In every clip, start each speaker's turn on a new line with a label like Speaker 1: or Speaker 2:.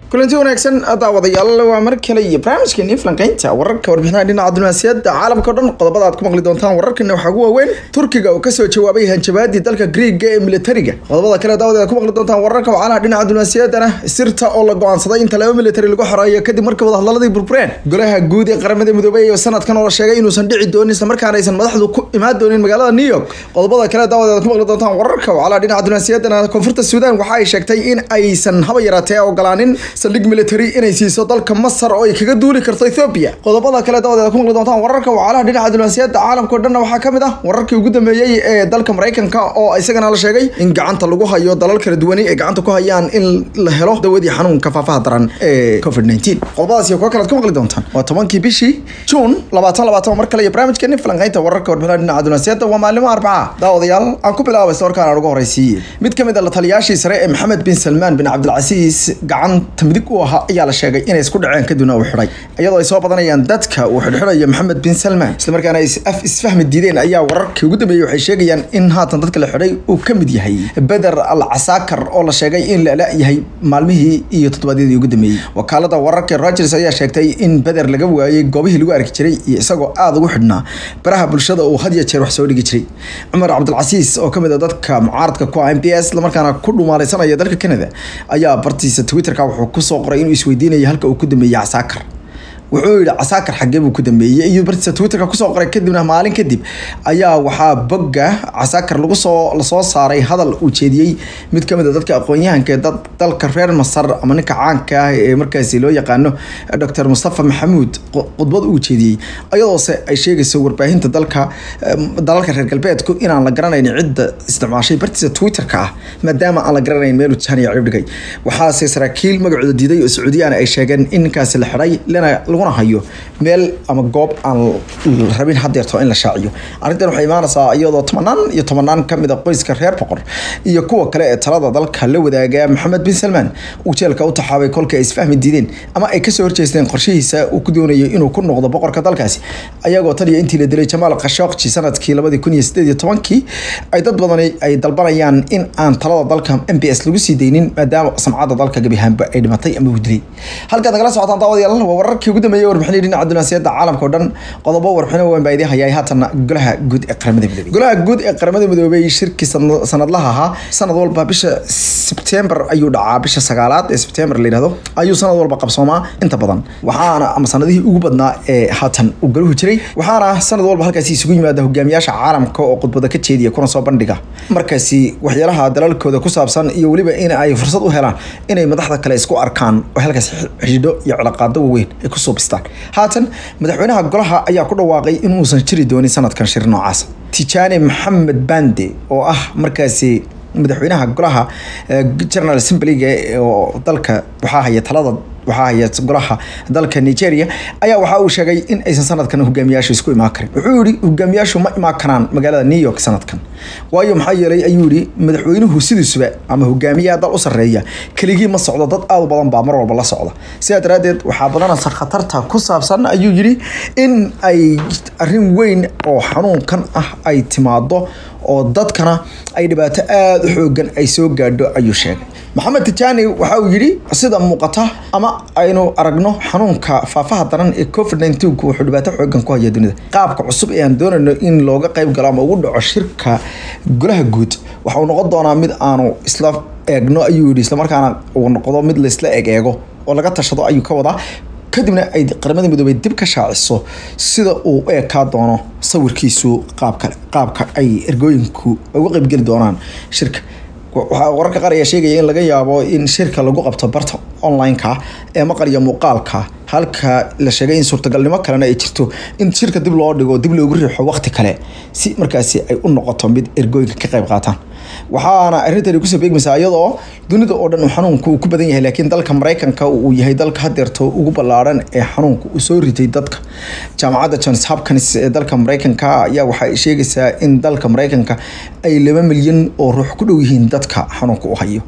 Speaker 1: kulanti wanaagsan daawadayaal waa mar kale iyo barnaamijkeeni falanqeynta wararka warbixinaha dhinaca diblomaasiyadda caalamka o dhan qodobada aad ku maqli doontaan wararkana waxaa ugu waaweyn turkiga oo kasoo jawaabay hanjabaadii dalka greega ee militariga qodobada kale daawada aad ku maqli doontaan wararka wacalaha dhinaca diblomaasiyaddana sirta oo la go-aansaday in talabo militari lagu xoreeyo kadib markii wadahadaladii burbureen golaha guud ee qaramada midoobey oo sanadkan oo la sheegay inuusan dhici doonin islamarkaana aysan madaxdu ku imaan doonin magaalada new york qodobada kale daawada aad ku maqli doontaan wararka wacalaha dhinaca diblomaasiyaddana koonfurta suudaan waxa ay sheegtay in aysan haba yaraatee ogolaanin saldhig military inay siiso dalka masar oo ay kaga duuli karto ethoobia qodobada kale dawadeeda ku maqli doontaan wararka wacalaha dhinaca diblomaasiyadda caalamka o dhanna waxaa kamid ah wararkii ugu dambeeyey ee dalka maraykanka oo isagana la sheegay in gacanta lagu hayo dalal kala duwani ay gacanta ku hayaan in la helo dawadii xanuunka faafaha daran ee covid nineteen qodobadaas iyo kuwa kale ad ku maqli doontaan waa tobankii bishii juun labaatan labaatan mar kale iyo barnaamijkeeni falanqeynta wararka warbixinaha dhinaca diblomaasiyadda waa maalimo arbaca daawadayaal aan ku bilaabay warkaan aan ugu horeysiiyey mid kamid a la taliyaashii sare ee maxamed bin salmaan bin cabdilcasiis gacanta midig u ahaa ayaa la sheegay inay isku dhaceen kadibna uu xidhay iyadoo ay soo badanayaan dadka uu xidhxidhayo maxamed bin salmaan islamarkaana ay af isfahmi diideen ayaa wararkii ugu dambeeyey waxay sheegayaan in haatan dadka la xidhay uu ka mid yahay beder al casaakar oo la sheegay in la la-yahay maalmihii iyo toddobaadyadii ugu dambeeyey wakaalada wararka rogers ayaa sheegtay in beder laga waayey goobihii lagu arki jiray iyo isagoo aada ugu xidhnaa baraha bulshada uu had ya jeer wax soo dhigi jiray cumar cabdilcasiis oo kamid a dadka mucaaradka ku ah m b s islamarkaana ku dhumaalaysanaya dalka canada ayaa bartiisa twitterka wuxuu kusoo qoray inuu isweydiinaya halka uu ku dambeeyey casaakar wuxuu yihi casaakar xagee buu ku dambeeyey iyo bartiisa twitterka kusoo qoray kadibna maalin kadib ayaa waxaa bogga casaakar lagu soo lasoo saaray hadal uu jeediyey mid kamid a dadka aqoon-yahanka ee dad dalka reer masar ama ninka caanka ah ee markaasi loo yaqaano doctor mustafa maxamuud khudbad uu jeediyey ayadoose ay sheegayso warbaahinta dalka dalalka reer galbeedku inaan la garanayn cidda isticmaashay bartiisa twitterka ah maadaama aan la garanayn meeluu jahaniya cibdhigay waxaase saraakiil magacooda diiday oo sacuudiyaan ay sheegeen in ninkaasi la xidhay lana laguna hayo meel ama goob aan rabin hadeerto in la shaaciyo arrintan waxay imaanaysaa iyadoo tobanaan iyo tobanaan kamid a qoyska reer boqor iyo kuwa kale ee talada dalka la wadaaga maxamed bin salmaan uu jeelka u taxaabay kolka ay isfahmi diideen ama ay kasoo horjeesteen qorshihiisa uu ku doonayo inuu ku noqdo boqorka dalkaasi ayagoo tan iyo intii la dilay jamaal khashooqji sanadkii labadii kun iyo sideed iyo tobankii ay dad badani ay dalbanayaan in aan talada dalka m b s lagu sii deynin maadaama samcadda dalka gebihaanba ay dhimatay ama uu dilay halkaad nagala socotaan daawadayaal waa wararkii ugu dambeeyey warbixinii dhinaca diblomaasiyadda caalamka o dhan qodobo warbixino weyn baa idin hayaa haatana golaha guud ee qaramada midoobey golaha guud ee qaramada midoobey shirkii sanadlaha ahaa sanad walba bisha sebtembar ayuu dhacaa bisha sagaalaad ee sebtembar la yihahdo ayuu sanad walba qabsoomaa inta badan waxaana ama sanadihii ugu badnaa ee haatan uu galuhu jiray waxaana sanad walba halkaasi isugu yimaada hogaamiyaasha caalamka oo khudbada ka jeediya kuna soo bandhiga markaasi waxyaalaha dalalkooda ku saabsan iyo weliba in ay fursad u helaan inay madaxda kale isku arkaan oo halkaas xidhiidho iyo cilaaqaado waaweyn ay kusoo bistaan haatan madaxweynaha golaha ayaa ku dhawaaqay inuusan jiri doonin sanadkan shir noocaas tijaani maxamed bande oo ah markaasi madaxweynaha golaha general assemblyga oo dalka waxaa haya talada waxaa haya golaha dalka nigeria ayaa waxa uu sheegay in aysan sanadkan hogaamiyaashu isku imaan karin wuxuu yihi hogaamiyaashu ma imaan karaan magaalada new york sanadkan waayo maxaa yeelay ayuu yihi madaxweynuhu sidiisuba ama hogaamiyaha dal u sareeya keligii ma socdo dad aad u badan baa mar walba la socda sidaa daraadeed waxaa badanaysa khatarta ku saabsan ayuu yihi in ay arrin weyn oo xanuunkan ah ay timaado oo dadkana ay dhibaato aada u xoogan ay soo gaadho ayuu sheegay maxamed tijaani waxa uu yidhi sida muuqata ama aynu aragno xanuunka faafaha daran ee covid nneteen-ku wuxuu dhibaato xoogan ku haya dunida qaabka cusub ee aan doonayno in looga qayb galo ama ugu dhaco shirka golaha guud waxa uu noqon doonaa mid aanu isla eegno ayuu yidhi islamarkaana uu noqdo mid laisla eeg eego oo laga tashado ayuu ka wadaa kadibna ay qaramada midoobey dib ka shaaciso sida uu u ekaa doono sawirkiisu qaabka qaabka ay ergooyinku uga qaybgeli doonaan shirka waxaa wararka qaar ayaa sheegaya in laga yaabo in shirka lagu qabto barta online-ka ee maqal iyo muuqaalka halka la sheegay in suurtagalnimo kalena ay jirto in shirka dib loo dhigo dib loogu riixo waqti kale si markaasi ay u noqoto mid ergooyinka ka qayb qaataan waxaana arrintani kusoo beegmaysaa iyadoo dunida oo dhan uu xanuunku uu ku badan yahay laakiin dalka maraykanka uu yahay dalka hadeerto ugu ballaaran ee xanuunka uu soo ritay dadka jaamacadda johns hopkins ee dalka maraykanka ayaa waxay sheegaysaa in dalka maraykanka ay laba milyan oo ruux ku dhow yihiin dadka xanuunka u hayo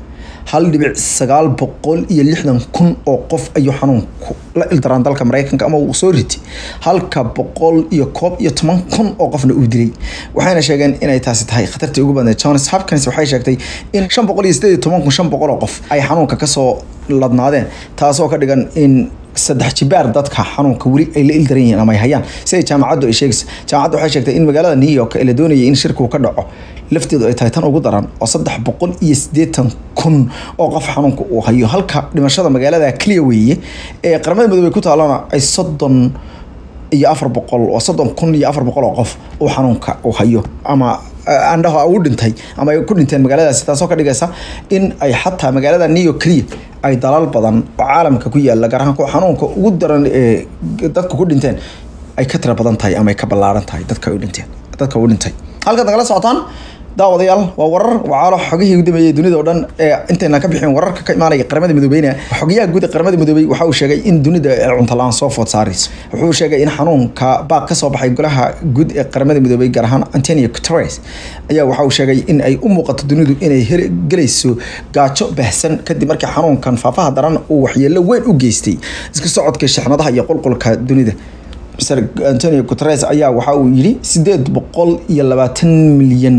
Speaker 1: hal dhibic sagaal boqol iyo lixdan kun oo qof ayuu xanuunku la ildaraan dalka mareykanka ama uu soo ritay halka boqol iyo koob iyo toban kun oo qofna uu dilay waxayna sheegeen inay taasi tahay khatartii ugu badneed johns hopkins waxay sheegtay in shan boqol iyo sideed iyo toban kun shan boqol oo qof ay xanuunka kasoo ladnaadeen taasoo ka dhigan in saddex jibaar dadka xanuunka weli ay la ildaran yihiin ama ay hayaan siday jaamacaddu ay sheegaysa jaamacaddu waxay sheegtay in magaalada new york ee la doonayay in shirku ka dhaco lafteedu ay tahay tan ugu daran oo saddex boqol iyo siddeetan kun oo qof xanuunka uu hayo halka dhimashada magaalada keliya weeye ee qaramada midoobey ku taalana ay soddon iyo afar boqol oo soddon kun iyo afar boqol oo qof uu xanuunka uu hayo ama andhaho u dhintay ama ay ku dhinteen magaaladaasi taasoo ka dhigaysa in ay xataa magaalada new york keliya ay dalal badan oo caalamka ku yaala gaar ahaan kuwa xanuunka ugu daran ee dadku ku dhinteen ay ka tira badan tahay ama ay ka ballaaran tahay dadka u dhinteen dadka u dhintay halkaad nagala socotaan daawadayaal waa warar wacaalo xogihii ugu dambeeyey dunida oo dhan ee intayna ka bixin wararka ka imaanaya qaramada midoobeyna xogayaha guud ee qaramada midoobey waxa uu sheegay in dunida cunto la-aan soo food saarayso wuxuu sheegay in xanuunka baaq ka soo baxay golaha guud ee qaramada midoobey gaar ahaan antonio guterres ayaa waxa uu sheegay in ay u muuqato dunidu inay gelayso gaajo baahsan kadib markii xanuunkan faafaha daran uu waxyeelo weyn u geystay iska socodka shixnadaha iyo qulqulka dunida mr antonio guterres ayaa waxa uu yidhi sideed boqol iyo labaatan milyan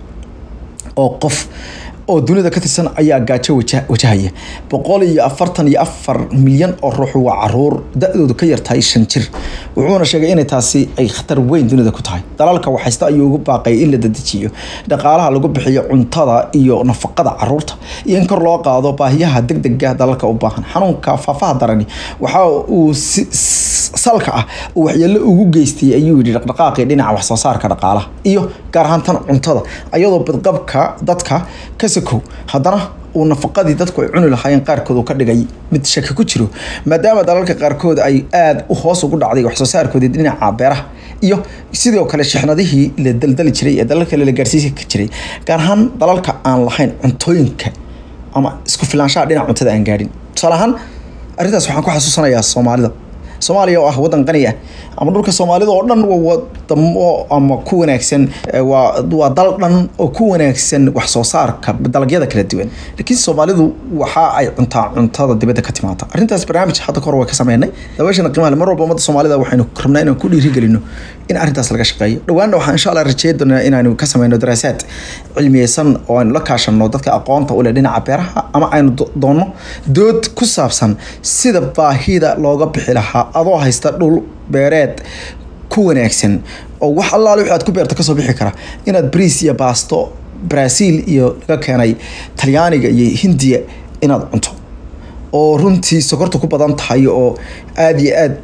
Speaker 1: oo qof oo dunida ka tirsan ayaa gaajo wajahaya boqol iyo afartan iyo afar milyan oo ruux waa caruur da-doodu ka yartahay shan jir wuxuuna sheegay inay taasi ay khatar weyn dunida ku tahay dalalka waxaysta ayuu ugu baaqay in la dadejiyo dhaqaalaha lagu bixiyo cuntada iyo nafaqada caruurta iyo in kor loo qaado baahiyaha degdega dalalka u baahan xanuunka faafaha darani waxa uu si salka ah uu waxyeelo ugu geystay ayuu yidhi dhaqdhaqaaqii dhinaca waxsoo saarka dhaqaalaha iyo gaar ahaan tan cuntada ayadoo badqabka dadka ka sakow haddana uu nafaqadii dadku ay cuni lahaayeen qaarkood uu ka dhigay mid shaki ku jiro maadaama dalalka qaarkood ay aada u hoos ugu dhacday waxsoo saarkoodii dhinaca beeraha iyo sidoo kale shixnadihii la daldali jiray ee dalal kale la gaarsiisi jiray gaar ahaan dalalka aan lahayn cuntooyinka ama isku filaanshaha dhinaca cuntada aan gaadhin tusaale ahaan arrintaas waxaan ku xasuusanayaa soomaalida soomaaliya oo ah waddan qani ah ama dhulka soomaalida oo dhan waa wadamo ama ku wanaagsan waa waa dal dhan oo ku wanaagsan wax soo saarka dalagyada kala duwan laakiin soomaalidu waxa ay cuntaa cuntada dibadda ka timaata arrintaas barnaamij hadda kahor waa ka sameynay dabeeshana qiimaha mar walba ummadda soomaalida waxaynu rabnaa inaan ku dhiirigelino in arrintaas laga shaqeeyo dhowaanna waxaan insha allah rajeeya doonaa inaanu ka sameyno daraasaad cilmiyeysan oo aynu la kaashano dadka aqoonta u leh dhinaca beeraha ama aynu doonno dood ku saabsan sida baahida looga bixi lahaa adoo haysta dhul beereed ku wanaagsan oo wax allaale wixi aad ku beerto kasoo bixi kara inaad briis iyo baasto brazil iyo laga keenay talyaaniga iyo hindiya inaad cunto oo runtii sokorta ku badan tahay oo aada iyo aad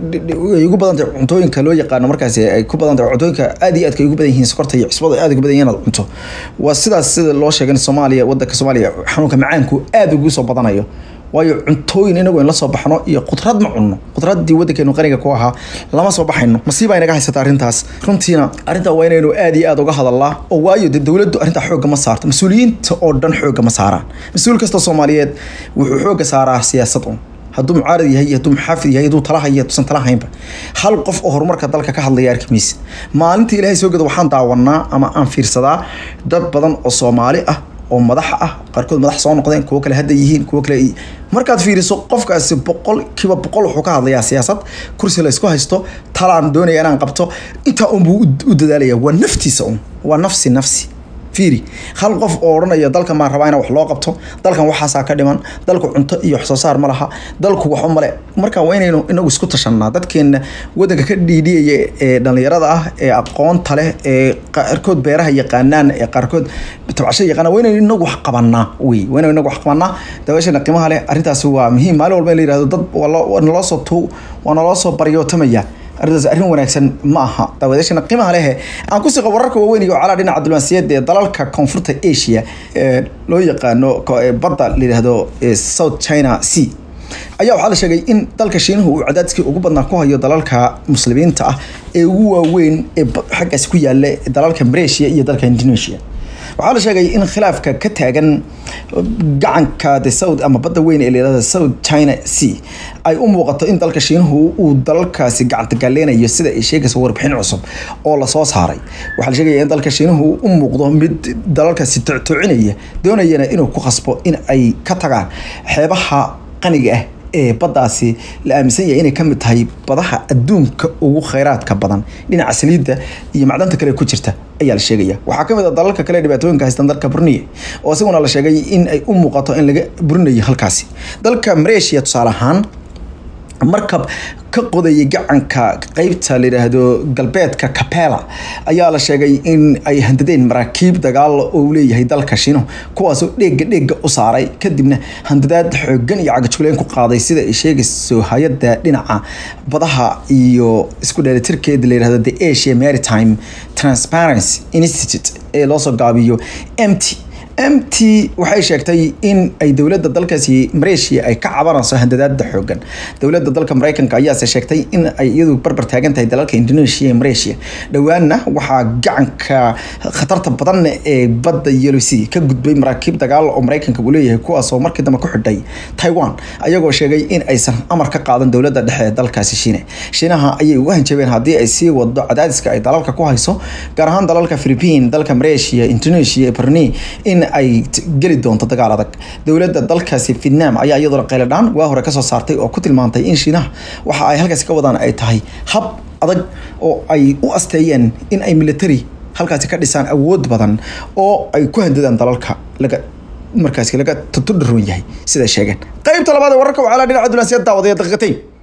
Speaker 1: ay ugu badan tahay cuntooyinka loo yaqaano markaasi ay ku badan tahay cuntooyinka aada iyo aadka ay ugu badan yihiin sokorta iyo cusbada aada ugu badan yihiin inaad cunto waa sidaas sida loo sheegay soomaaliya wadanka soomaaliya xanuunka macaanku aada ugu soo badanayo waayo cuntooyin inagu in la soo baxno iyo qudrad ma cunno qudraddii waddankeenu qaniga ku ahaa lama soo baxayno masiiba inaga haysata arrintaas runtiina arrintaa waa inaynu aada iyo aada uga hadalnaa oo waayo dee dowladdu arrintaa xoogga ma saarto mas-uuliyiinta oo dhan xoogga ma saaraan mas-uul kasta soomaaliyeed wuxuu xoogga saaraa siyaasad un hadduu mucaarad yahay hadduu muxaafid yahay hadduu tala hayo hadduusan tala haynba hal qof oo horumarka dalka ka hadlaya arkimaysa maalinta ilaahay soo gada waxaan daawanaa ama aan fiirsadaa dad badan oo soomaali ah oo madax ah qaarkood madax soo noqdeen kuwo kale hadda yihiin kuwo kale markaad fiiriso qofkaasi boqol kiiba boqol wuxuu ka hadlayaa siyaasad kursi la isku haysto talaan doonaya inaan qabto intaa unbuu u dadaalaya waa naftiisa un waa nafsi nafsi fiiri hal qof oo odhanaya dalkan baan rabaa inaan wax loo qabto dalkan waxaasaa ka dhiman dalku cunto iyo wax soo saar ma laha dalku waxba male marka waa inaynu inagu isku tashanaa dadkeena wadanka ka dhiidhiyaya ee dhallinyarada ah ee aqoonta leh ee qaarkood beeraha yaqaanaan ee qaarkood tabcasho yaqaanaan waa inaynu inagu wax qabanaa wey waa inaynu inagu wax qabanaa dabeeshana qiimaha leh arrintaasi waa muhiim maalin walba in la yihahdo dad waa naloo soo tu waa naloo soo baryootamaya arrintaas arrin wanaagsan ma aha daawadeeshana qiimaha lehe aan ku siqo wararka waaweyn iyo calaa dhinaca diblomaasiyadda ee dalalka koonfurta asia ee loo yaqaano badda la yidhaahdo south china sea ayaa waxaa la sheegay in dalka shiinuhu uu cadaadiskii ugu badnaa ku hayo dalalka muslimiinta ah ee ugu waaweyn ee xaggaasi ku yaala dalalka malaysia iyo dalka indonesia waxaa la sheegay in khilaafka ka taagan gacanka the south ama badda weyn ee layihahda south china sea ay u muuqato in dalka shiinuhu uu dalalkaasi gacanta galeynayo sida ay sheegayso warbixin cusub oo lasoo saaray waxaa la sheegaya in dalka shiinuhu u muuqdo mid dalalkaasi toctocinaya doonayana inuu ku khasbo in ay ka tagaan xeebaha qaniga ah ee baddaasi la aaminsan yahay inay ka mid tahay badaha adduunka ugu kheyraadka badan dhinaca saliidda iyo macdanta kale ku jirta ayaa la sheegaya waxaa ka mid a dalalka kale dhibaatooyinka haystaan dalka burniya oo isaguna la sheegay in ay u muuqato in laga burinayo halkaasi dalka malaysia tusaale ahaan markab ka qodayay gacanka qeybta layidhaahdo galbeedka capela ayaa la sheegay in ay handadeen maraakiib dagaal oo leeyahay dalka shino kuwaasoo dheega dheega u saaray kadibna handadaad xoogan iyo cagajuleyn ku qaaday sida ay sheegayso hay-adda dhinaca badaha iyo isku dheelitirkeeda layidhahdo the asia maritime transparency institute ee loosoo gaabiyo mt mt waxay sheegtay in ay dowladda dalkaasi malaysia ay ka cabanayso handadaada xoogan dowladda dalka mareykanka ayaase sheegtay in ay iyadu barbar taagan tahay dalalka indonesia iyo malaysia dhowaanna waxaa gacanka khatarta badan ee badda yellow sea ka gudbay maraakiib dagaal oo mareykanka uu leeyahay kuwaasoo markii dambe ku xidhay taiwan ayagoo sheegay in aysan amar ka qaadan dowladda dhexe ee dalkaasi shiine shiinaha ayay ugu hanjabeen haddii ay sii wado cadaadiska ay dalalka ku hayso gaar ahaan dalalka philippine dalka malaysia indonesia brunei in ay geli doonto dagaal adag dowladda dalkaasi vietnam ayaa iyaduna qayladhaan waa hore kasoo saartay oo ku tilmaantay in shiinaha waxa ay halkaasi ka wadaan ay tahay hab adag oo ay u asteeyeen in ay military halkaasi ka dhisaan awood badan oo ay ku handadaan dalalka laga markaasi laga tutudharoon yahay siday sheegeen qaybta labaad ee wararka waxaa la dhinaca dunaasiyad daawadaya daqiiqatayn